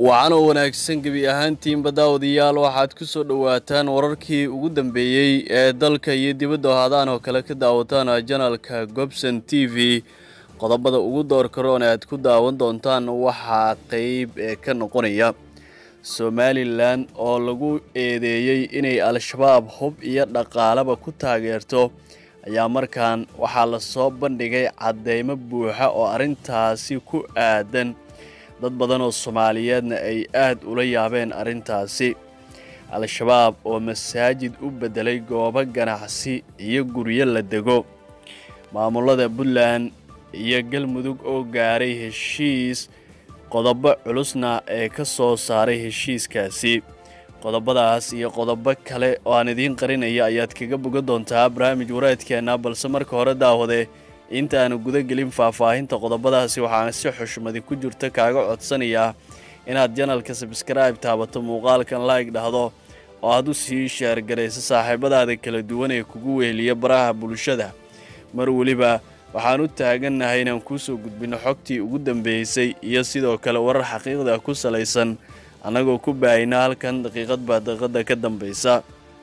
wacanoo wanaagsan gebi ahaantiinba daawadayaal waxaad ku soo dhowaataan wararkii ugu dambeeyey ee dalka iyo dibadda hadaan oo kale ka daawataan janalka gobson t v qodobada ugu door karoon aad ku daawan doontaan waxaa qeyb ee ka noqonaya somalilan oo lagu eedeeyey inay al-shabaab hub iyo dhaqaalaba ku taageerto ayaa markaan waxaa lasoo bandhigay caddeymo buuxa oo arrintaasi ku aadan dad badan oo soomaaliyeedna ay aad ula yaabeen arrintaasi al-shabaab oo masaajid u beddelay goobo ganacsi iyo guryo la dego maamulada puntland iyo galmudug oo gaaray heshiis qodobo culusna ee ka soo saaray heshiiskaasi qodobadaas iyo qodobo kale oo aan idiin qarinaya ayaad kaga bogan doontaa barnaamij wareedkeenna balse marka hore daawade intaanu guda gelin faahfaahinta qodobadaasi waxaan si xushmadi ku jirta kaaga codsanayaa inaad janalka sabskribe taabato muuqaalkan laig dhahdo oo aad u sii sheergarayso saaxiibadaada kala duwan ee kugu weheliya baraha bulshada mar weliba waxaan u taagannahay inaan kuusoo gudbino xogtii ugu dambeysay iyo sidoo kale warar xaqiiqda ku salaysan annagoo ku baahina halkan daqiiqad baa daqiiqada ka dambaysa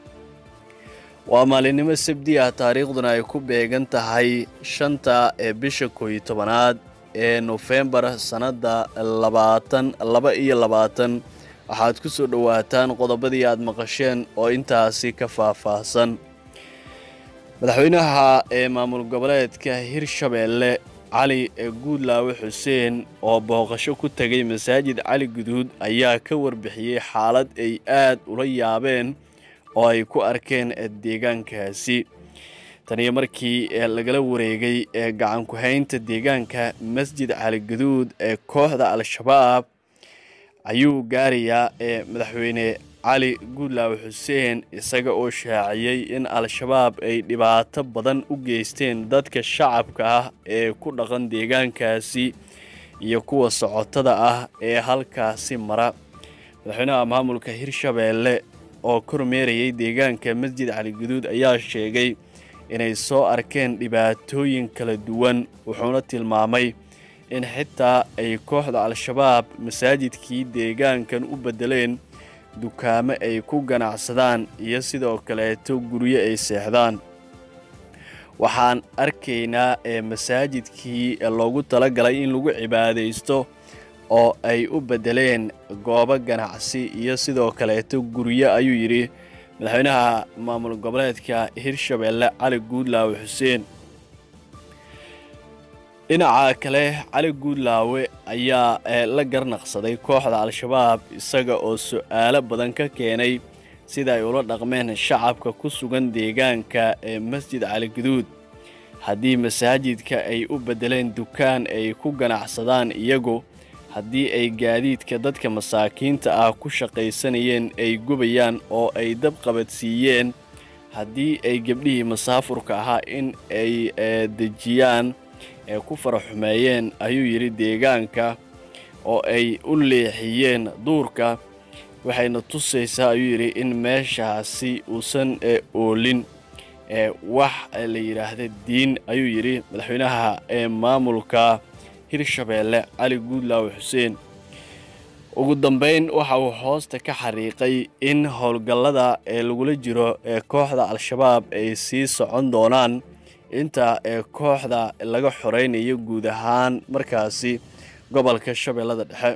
waa maalinimo sabdi ah taariikhduna ay ku beegan tahay shanta ee bisha kooiyo tobanaad ee nofembar sannadda labaatan laba iyo labaatan waxaad ku soo dhowaataan qodobadii aad maqasheen oo intaasi ka faahfaahsan madaxweynaha ee maamul goboleedka hirshabeelle cali guudlaawe xuseen oo booqasho ku tegay masaajid cali guduud ayaa ka warbixiyey xaalad ay aad ula yaabeen oo ay ku arkeen deegaankaasi taniyo markii lagala wareegay ee gacan ku-haynta deegaanka masjid cali guduud ee kooxda al-shabaab ayuu gaarayaa ee madaxweyne cali guudlaawe xuseen isaga oo shaaciyey in al-shabaab ay dhibaato badan u geysteen dadka shacabka ah ee ku dhaqan deegaankaasi iyo kuwa socotada ah ee halkaasi mara madaxweynaha maamulka hirshabeelle oo kormeerayay deegaanka masjid cali guduud ayaa sheegay inay soo arkeen dhibaatooyin kala duwan wuxuuna tilmaamay in xitaa ay kooxda al-shabaab masaajidkii deegaankan u beddeleen dukaamo ay ku ganacsadaan iyo sidoo kaleeto guryo ay seexdaan waxaan arkaynaa ee masaajidkii loogu talagalay in lagu cibaadaysto oo ay u beddeleen goobo ganacsi iyo sidoo kaleeto guryo ayuu yidhi madaxweynaha maamul goboleedka hirshabeelle cali guudlaawe xuseen dhinaca kale cali guudlaawe ayaa la garnaqsaday kooxda al-shabaab isaga oo su-aalo badan ka keenay sida ay ula dhaqmeen shacabka ku sugan deegaanka ee masjid cali guduud haddii masaajidka ay u beddeleen dukaan ay ku ganacsadaan iyagu haddii ay gaadiidka dadka masaakiinta ah ku shaqaysanayeen ay gubayaan oo ay dab qabadsiiyeen haddii ay gebdhihii masaafurka ahaa in ay dejiyaan ee ku faraxumeeyeen ayuu yidhi deegaanka oo ay u leexiyeen duurka waxayna tusaysaa ayuu yidhi in meeshaasi uusan oolin wax la yidhaahda diin ayuu yidhi madaxweynaha ee maamulka hirshabeelle cali guudlaawe xuseen ugu dambeyn waxa uu hoosta ka xariiqay in howlgallada ee lagula jiro ee kooxda al-shabaab ay sii socon doonaan inta ee kooxda laga xoreynayo guud ahaan markaasi gobolka shabeellada dhexe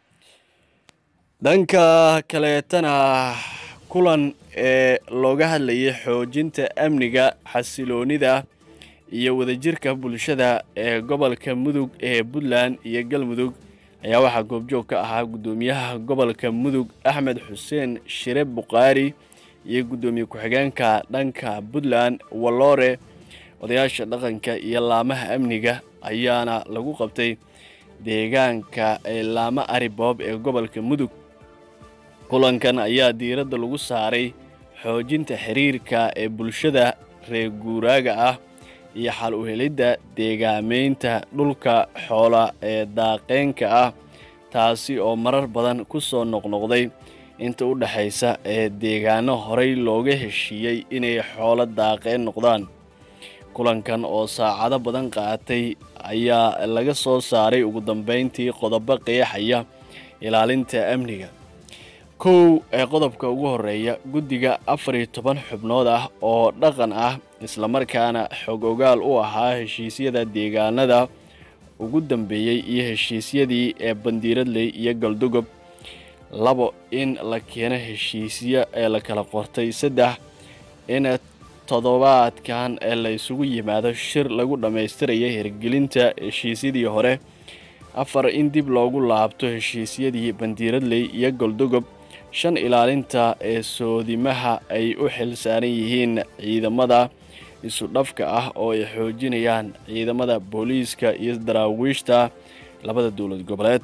dhanka kaleetana kulan ee looga hadlayay xoojinta amniga xasiloonida iyo wadajirka bulshada ee gobolka mudug ee puntland iyo galmudug ayaa waxaa goobjoog ka ahaa guddoomiyaha gobolka mudug axmed xuseen shire bukhaari iyo guddoomiye ku-xigeenka dhanka puntland walloore odayaasha dhaqanka iyo laamaha amniga ayaana lagu qabtay deegaanka laama ariboob ee gobolka mudug kulankan ayaa diiradda lagu saaray xoojinta xiriirka ee bulshada reer guuraaga ah iyo xal u helidda deegaameynta dhulka xoola ee daaqeynka ah taasi oo marar badan ku soo noqnoqday inta u dhexaysa ee deegaano horey looga heshiiyey inay xoolo daaqeen noqdaan kulankan oo saacado badan qaatay ayaa laga soo saaray ugu dambeyntii qodobo qeexaya ilaalinta amniga kow ee qodobka ugu horeeya guddiga afar iyo toban xubnood ah oo dhaqan ah islamarkaana xog ogaal u ahaa heshiisyada deegaanada ugu dambeeyey iyo heshiisyadii ee bandiiradley iyo galdogob labo in la keeno heshiisyo ee la kala qortay saddex in toddobaadkan ee la isugu yimaado shir lagu dhammaystiraya hirgelinta heshiisyadii hore afar in dib loogu laabto heshiisyadii bandiiradley iyo galdogob shan ilaalinta ee soodimaha ay u xil saaran yihiin ciidamada isudhafka ah oo ay xoojinayaan ciidamada booliiska iyo daraawiishta labada dowlad goboleed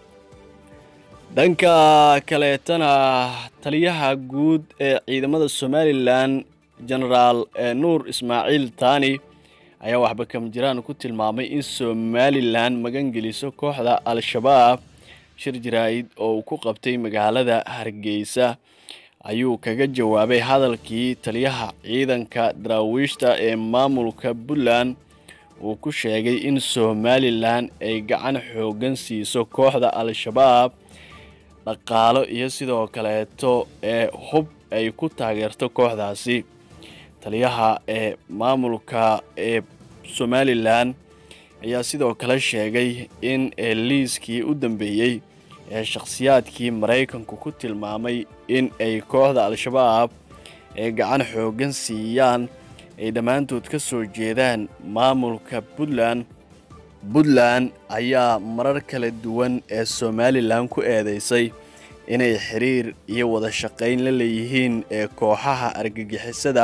dhanka kaleetana taliyaha guud ee ciidamada somalilan genaraal nuur ismaaciil taani ayaa waxba kamjiraan ku tilmaamay in somalilan magangeliso kooxda al-shabaab shir jaraa'id oo uu ku qabtay magaalada hargeysa ayuu kaga jawaabay hadalkii taliyaha ciidanka daraawiishta ee maamulka puntland uu ku sheegay in somalilan ay gacan xoogan siiso kooxda al-shabaab dhaqaalo iyo sidoo kaleeto ee hub ay ku taageerto kooxdaasi taliyaha ee maamulka ee somalilan ayaa sidoo kale sheegay in liiskii u dambeeyey ee shakhsiyaadkii maraykanku ku tilmaamay in ay kooxda al-shabaab ee gacan xoogan siiyaan ay dhammaantood ka soo jeedaan maamulka puntland puntland ayaa marar kala duwan ee somalilan ku eedeysay inay xiriir iyo wada shaqayn la leeyihiin ee kooxaha argagixisada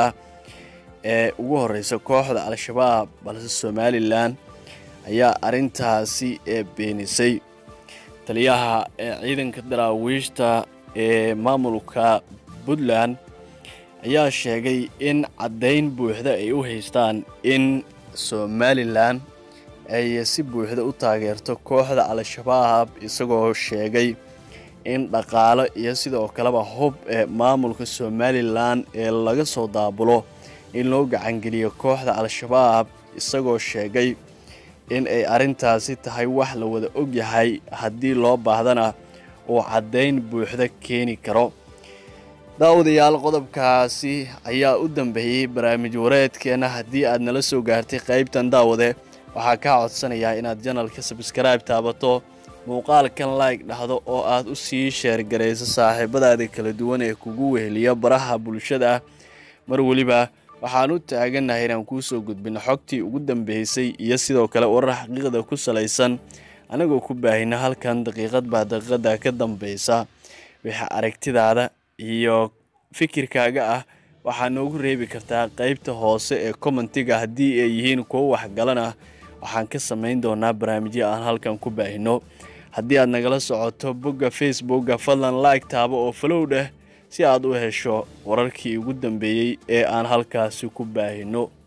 ee ugu horeysa kooxda al-shabaab balse somalilan ayaa arrintaasi ee beenisay taliyaha ee ciidanka daraawiishta ee maamulka puntland ayaa sheegay in caddayn buuxda ay u haystaan in somalilan ay si buuxda u taageerto kooxda al-shabaab isagoo sheegay in dhaqaalo iyo sidoo kaleba hub ee maamulka somalilan ee laga soo daabulo in loo gacangeliyo kooxda al-shabaab isagoo sheegay in ay arrintaasi tahay wax la wada ogyahay haddii loo baahdana uu caddayn buuxda keeni karo daawadayaal qodobkaasi ayaa u dambeeyey barnaamij wareedkeena haddii aad nala soo gaartay qaybtan daawade waxaa kaa codsanayaa inaad janalka sabskribe taabato muuqaalkan like dhahdo oo aad u sii sheergarayso saaxiibadaada kala duwan ee kugu weheliya baraha bulshada mar weliba waxaan u taagannahay inaan kuu soo gudbino xogtii ugu dambeysay iyo sidoo kale warar xaqiiqda ku salaysan anagoo ku baahina halkan daqiiqad baa daqiiqada ka dambeysa wixii aragtidaada iyo fikirkaaga ah waxaa noogu reebi kartaa qeybta hoose ee commentiga haddii ay yihiin kuwo waxgalan ah waxaan ka samayn doonaa barnaamijyo aan halkan ku baahino haddii aad nagala socoto bogga facebooka fadlan like taabo oo falow dheh si aad u hesho wararkii ugu dambeeyey ee aan halkaasi ku baahino